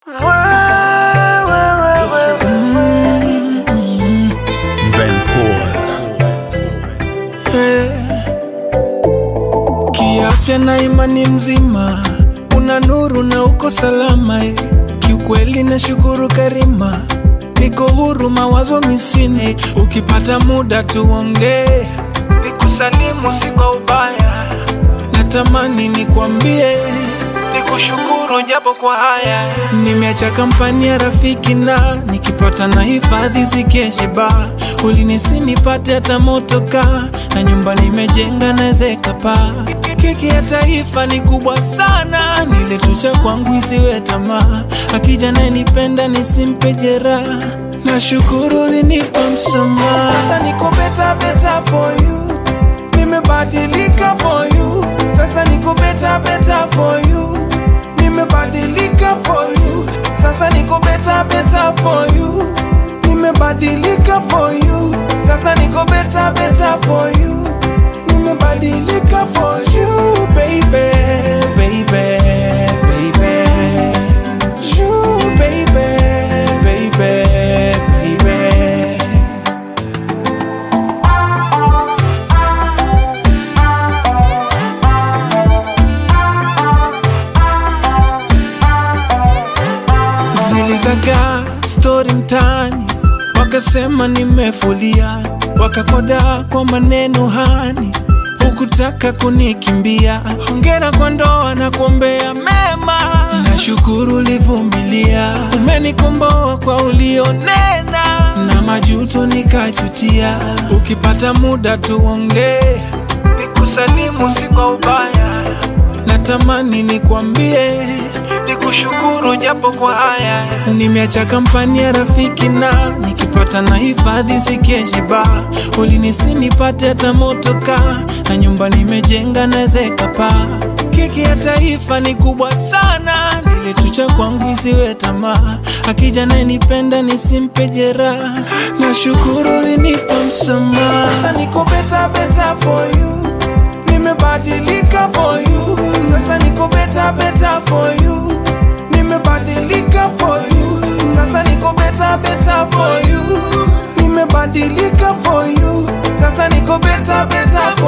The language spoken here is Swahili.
Ben Paul. Kiafya na imani mzima, una nuru na uko salama eh. Kiukweli na shukuru Karima, niko huru mawazo misine. Ukipata muda tuongee, nikusalimu si kwa ubaya, natamani nikwambie nikushukuru japo kwa haya. Nimeacha kampani ya rafiki na nikipata na hifadhi zikeshe ba ulinisi nipate hata motoka na nyumba nimejenga nawezeka pa keki ya taifa ni kubwa sana, nile tu cha kwangu isiwe tamaa, akija naye nipenda nisimpe jeraha. Nashukuru linipa msamaha, sasa niko better better for you, nimebadilika for you, sasa niko better better for you nimebadilika for you sasa niko better better for you nimebadilika for you sasa niko better better for you nimebadilika for you baby baby baby you baby baby baby zilizagaa stori mtaani, wakasema nimefulia, wakakoda kwa maneno hani, hukutaka kunikimbia. Hongera kwa ndoa na kuombea mema, nashukuru ulivumilia, umenikomboa kwa ulionena na majuto nikajutia. Ukipata muda tuongee, nikusalimu si kwa ubaya natamani nikwambie nikushukuru japo kwa haya. Nimeacha kampani ya rafiki na nikipata na hifadhi zikeshiba, ulinisi nipate hata motoka na nyumba nimejenga nawezeka pa. Keki ya taifa ni kubwa sana, nile tu cha kwangu isiwe tamaa, akija naye nipenda nisimpe jeraha. Nashukuru ulinipa msamaha, sasa niko better better for you nimebadilika for you sasa niko better better for you nimebadilika for you sasa niko better better for you nimebadilika for you sasa niko better better for